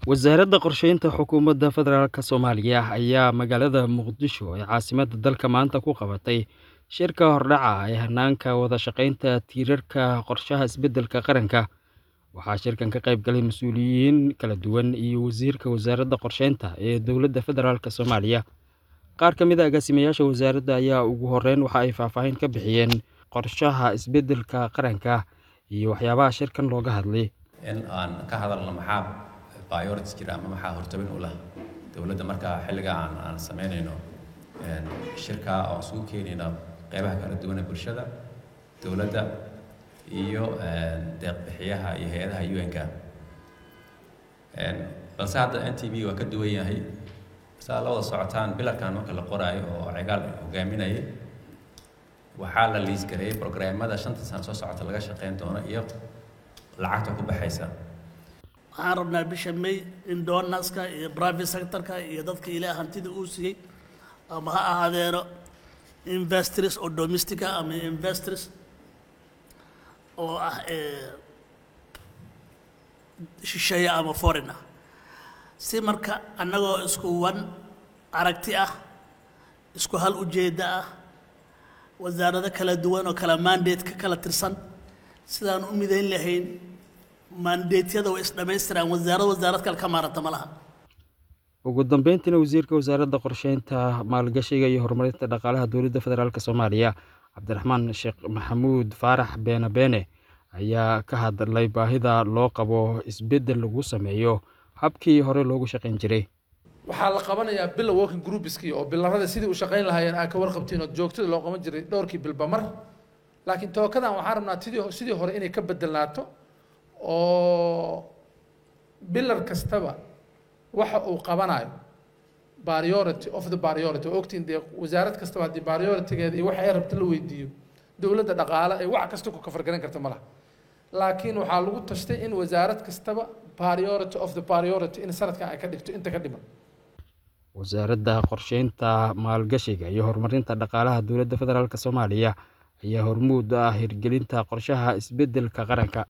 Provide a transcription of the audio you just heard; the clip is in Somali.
wasaaradda qorsheynta xukuumadda federaalk soomaaliya ayaa magaalada muqdisho ee caasimadda dalka maanta ku qabatay shirka hordhaca ee hanaanka wada shaqeynta tiirarka qorshaha isbeddelka qaranka waxaa shirkan ka qayb galay mas-uuliyiin kala duwan iyo wasiirka wasaaradda qorsheynta ee dowladda federaalk soomaaliya qaar ka mid a agaasimayaasha wasaaradda ayaa ugu horeyn waxa ay faahfaahin ka bixiyeen qorshaha isbeddelka qaranka iyo waxyaabaha shirkan looga hadlay in aan ka hadalno maxaa priorities jira ama maxaa hortabin u lah dowladda markaa xilliga aan aan samaynayno shirka oo isugu keenayno qeybaha kala duwan ee bulshada dowladda iyo deeqbixiyaha iyo hay-adaha un-ka balse hadda n t v waa ka duwan yahay saa la wada socotaan bilarkan marka la qoraayo oo cigaal hogaaminayay waxaa la liis gareeyay programmada shanta sano soo socota laga shaqeyn doono iyo lacagta ku baxaysa waxaan rabnaa bisha may in donaska iyo private sectorka iyo dadka ilaa hantida uu siiyey ama ha ahaadeeno investors oo domestica ama investors oo ah shisheeye ama foreigner si marka annagoo isku wan aragti ah isku hal ujeedda ah wasaarado kala duwan oo kala mandate ka kala tirsan sidaan u midayn lahayn mandeetyada way isdhamaystiraan wasaarad wasaarad kale ka maaranta ma laha ugu dambeyntiina wasiirka wasaaradda qorsheynta maalgashiga iyo horumarinta dhaqaalaha dowladda federaalk soomaaliya cabdiraxmaan sheekh maxamuud faarax beene beene ayaa ka hadlay baahida loo qabo isbeddel lagu sameeyo habkii hore loogu shaqayn jiray waxaa la qabanayaa bila working groupiskii oo bilarada sidii u shaqayn lahaayeen aa ka warqabtiin oo joogtada loo qaban jiray dhowrkii bilba mar laakiin tookadan waxaan rabnaa tidii sidii hore inay ka bedelnaato oo bilar kastaba waxa uu qabanayo priority of the priority oo ogtiin dee wasaarad kastaba haddii prioritygeeda iyo waxa ay rabta la weydiiyo dowladda dhaqaale ee wax kasta ku kafargaran karta ma laha laakiin waxaa lagu tashtay in wasaarad kastaba priority of the priority in sanadkan ay ka dhigto inta ka dhiman wasaaradda qorsheynta maalgashiga iyo horumarinta dhaqaalaha dowladda federaalk soomaaliya ayaa hormuud ah hirgelinta qorshaha isbeddelka qaranka